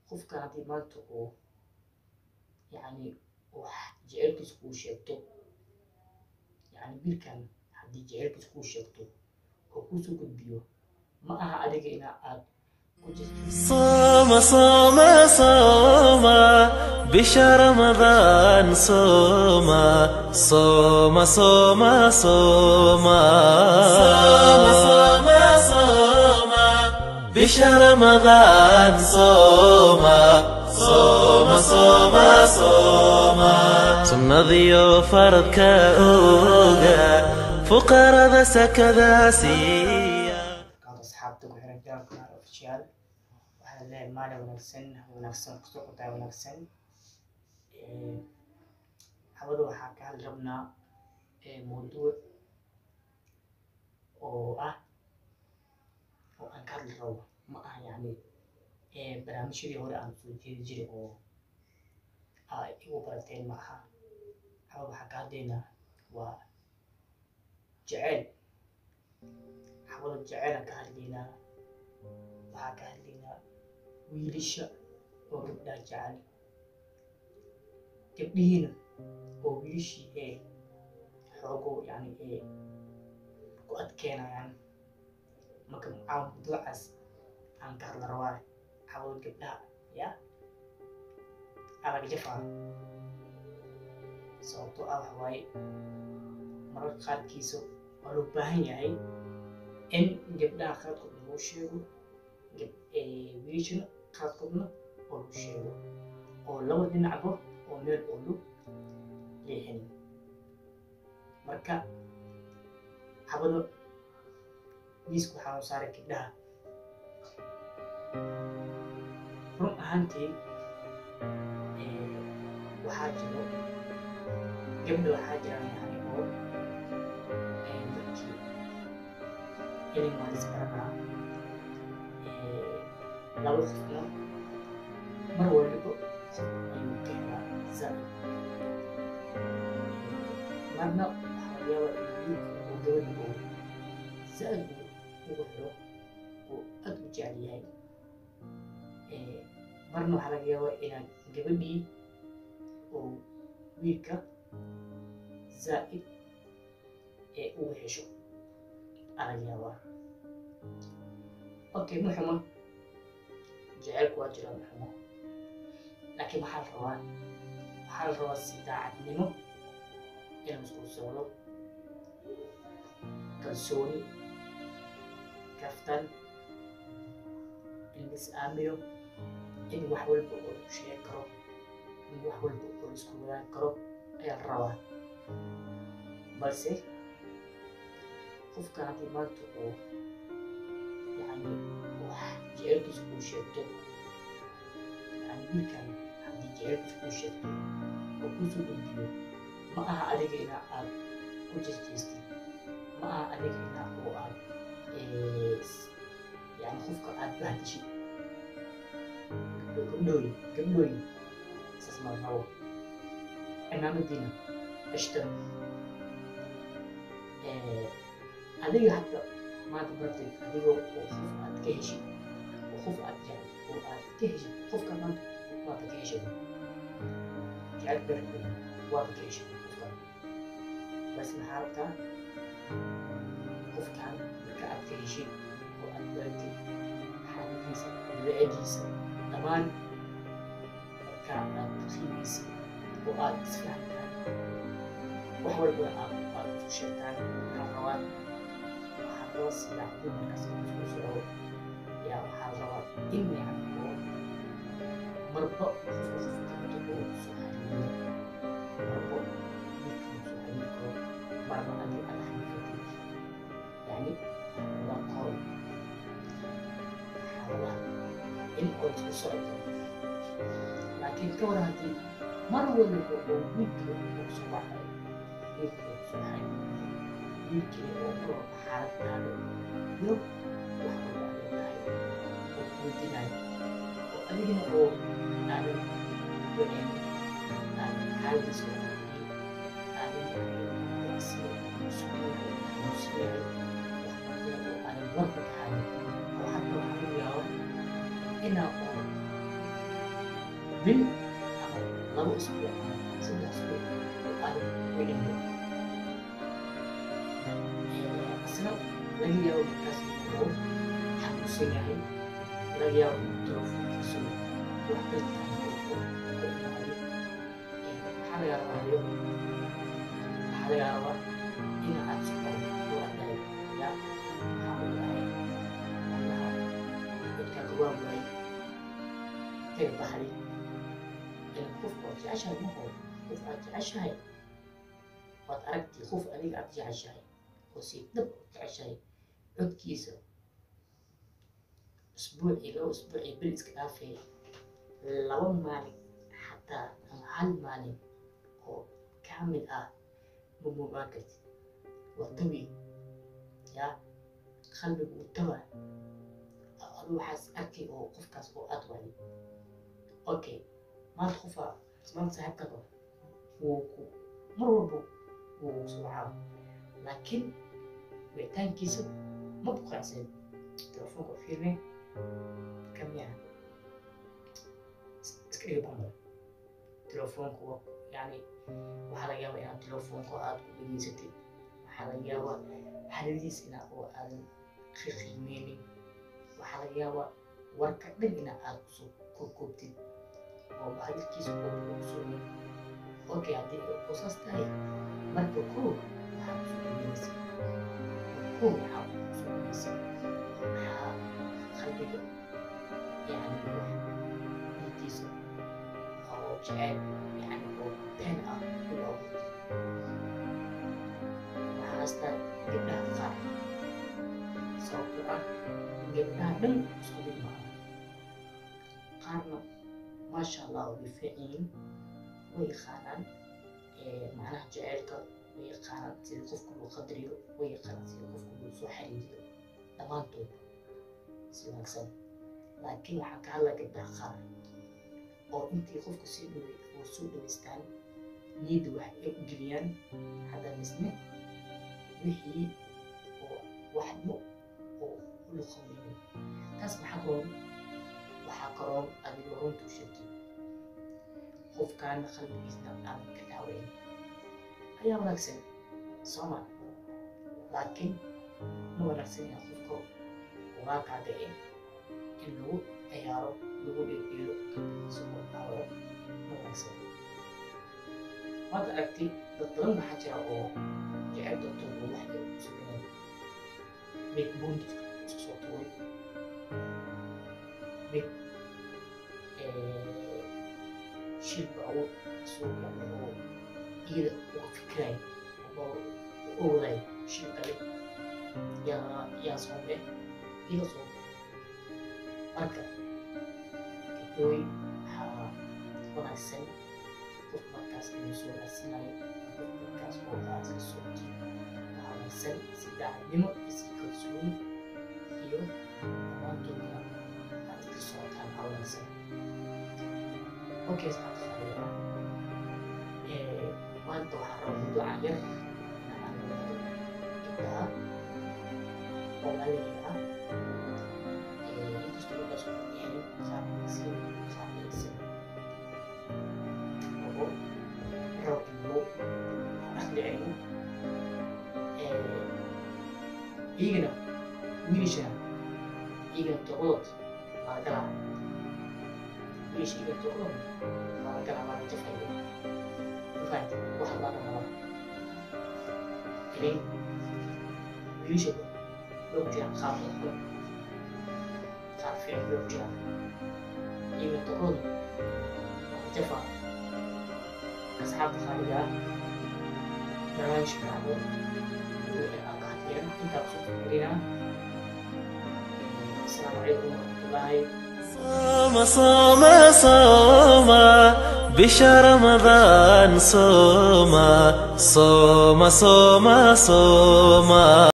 qofkan haddii maanta uu yacni wax jecelkiisa kuu sheegto yacni wiilkan haddii jecelkiisa kuu sheegto oo kuusoo gudbiyo ma aha adiga inaa aad ku jirto صوم صوم صوم بشهر رمضان صوم صوم صوم صوم صوم صوم صوم بشهر رمضان صوم صوم صوم صوم سنذيو فرضك أوغا فقراء ذا سكذا سيا kaad asxaabta ku xiran jaanka ofishiyaal waxaa leeyahay maalin wanaagsan wanaagsan kusoo qotaa wanaagsan hawada waxaa ka hadli rabnaa mawduuc oo ah oo aan ka hadli rabo ma aha yacni barnaamijyadii hore aan soo jeedi jiray oo aa igu barateen ma aha hawada waxaa ka hadlaynaa waa jeceyl hawada jeceylaan ka hadlaynaa waxaa ka hadlaynaa wiilasha oo gabdhaha jecel gabdhihiina oo wiilashii ee xoogo yani ee ku adkeenayaan marka aan mawduucaas aan ka hadla rabaa hawada gabdhaha ya alag jafaa sababtoo ah waxa waaye mararka qaarkiisa waa loo baahan yahay in gabdhaha qaadkoodna loo sheego wiilashana qaadkoodna oo loo sheego oo laba dhinacba oo meel oo lu leexin marka habada miiska waxaa u saaray gabdhaha run ahaantii waxaa jiro gabdha waxaa jiraan yani oo dadkii ilin waa isbaranaa laba qofna mar waliba ayuu keenaa zaid marna waxaa laga yaabaa in wiilka uu gabadha uu zaid ugu xiro uu aad u jecel yahay marna waxaa laga yaabaa inaan gabadhii uu wiilka zaid ee ugu hesho alaga yaabaa okay muxuma jecelku waa jira muxuma laakiin waxaa la rabaa waxaa la rabaa si daacadnimo inuu isku socdo kalsooni kaftan in la is aamino in wax walba oo lagu sheegi karo in wax walba oo la isku wadaagi karo ayaa la rabaa balse qofka haddii maanta uu yani wax jecelkiisa kuu sheegto yani wiilkan haddii jecelkiisa kuu sheegto oo kuusoo gudbiyo ma aha adiga inaa aad ku jeesteystid ma aha adiga inaa oo aad yani qofka aad bahdishid gabdhooyin gabdhooyin saas ma rabo cimaamadiina ashtar adiga hadda maanta barteed adigoo oo qof aad ka heshid oo qof aad jecel oo aad ka heshid qofka maanta waaba ka heshid jecel barkeed waaba ka heshid qofkan bas maxaa rabtaa qofkan marka aad ka heshid oo aad baratid xaaladiisa dabeecadiisa dhammaan marka aad qiimaysid oo aad isfahantaan wax walba aad aad ku sheegtaan waxaa rabaa waxaa loo siiyaa haddii markaas isku socdo yaa waxaa rabaa in yani oo marba qofka qofka oo soo xariiriyo marba wiilkan soo xariiri karo marba adii aad xariiri kartid yani waa qol waxaa rabaa in oo isku socdo laakiin ka war haddii mar waliba oo wiilka uu soo baxay wiilka uu soo baxay wiilkii oo ku xaaladaada iyo wax walba aad leedahay oo kuweydiinayo oo adigana oo aadan wanayn aadan xaaladiisa aadan sida suuqyada xanuunsiyahay waxbarashada oo aadan warka ka hayn oo hadda waxaa laga yaabo inaa oo bil ama laba usbuuc ama saddex usbuuc oo aad u dhimay asna laga yaabo markaas inuu xanuunsan yahay laga yaabo inuu telefoonkiisu wax daltaan ku imaaday waxaa laga rabaayo waxaa laga rabaa in aad socon u adhay ya waxaa u yahay allaha dadka gabaa waay taga baxday qof waad jeceshahay ma hoo qof aad jeceshahay waad aragtay qof adiga aad jeceshahay oo si dhab u jeceshahay codkiisa usbuucii laba usbuucii bil iska dhaafay laba maalin xataa ama hal maalin oo kaamil ah ma moogaan kartid waa tawi yaa qalbigu uu tawa adu waxaas arkay oo qofkaas oo aad waaday okay maanta qofaa maanta saaxiibkaba wuu ku mar walba wuu socaa laakiin wicitaankiisa ma buqaacsan telefoonka fiirne kamiya iska dhiga bambar telefoonka wa yani waxaa laga yaabaa inaad telefoonka aad ku dhegeysatid waxaa laga yaabaa xaladiis ina oo aadan qiimeynin waxaa laga yaabaa warka dhan ina aad kusoo koobkoobtid oo hadalkiisa kusoonin okay haddii oo saas tahay marka koo waxaa kusoo dhaweynaysa koo waxaa kusoo dhaweynaysa maxaa qalbiga yani wax niyadiisa oo jecel yani oo been ah u abuurtay waxaasta gabdhaha qaar sababtoo ah gabdhaha dhan isku mid maaha qaarna maasha allah way fiican yihiin way yaqaanaan macnaha jaceylka way yaqaanaan sida qofka loo qadariyo way yaqaanaan sida qofka loo soo xariiriyo dhammaantood si wanaagsan laakiin waxaa ka hadlaya gabdhaha qaar oo intii qofka sii dhawey oo soo dhaweystaan niyadda wax ay u geliyaan hadda misne wixii oo waxbo oo u luqamaynin taas maxaa karoon waxaa karoon adigoo runta u sheegtay qofkaana qalbigiisna aan ka daaweyn ayaa wanaagsan sooma laakiin ma wanaagsan inaa qofka ugaa kaadicin in lagu ciyaaro lagu dheedheelo qalbigiisa oo daawo ma wanaagsan waad aragtay dad badan waxaa jira oo jecel doontood oo wax ay u sameeyaan mid buunt isku soo tuuray mid shilba awood soo galay oo iyada uga fikiraay oo u ogaday shil kale yaa yaa soo be iyada soo be marka gabdhooy waxaa wanaagsan qof markaas inuu soo raadsanayo qof markaas oo aad la soo jiyo waxaa wanaagsan si daacadnimo iyo si kalsooni iyo dhammaantoodna aad ka socotaan aa wanaagsan okay saxaabta khaliila maanta waxaa raba mawduucan yar inaan gabdhaha oo aliga ah inkastoo gabdhaas u yahay qaabkiisi qaabkiisa oo rabno akhdicayno iyagana wiilashana iyagana tobadood waa galaa wiilasha iyagana tobadood waa galaa waa jafayo mafahanti wax laga raba ilay wiilasha loo jiraan qaab xun qaab fiican loo jiraan iyagana tobadood waa jafa asxaabta khaaliga ah barnaamijka dhacdo wixii aan ka hadlayna intaa kusoo fikirina asalaamu calaykum waraxmatullaahi صوم صوم صوم بشهر رمضان صوم صوم صوم صوم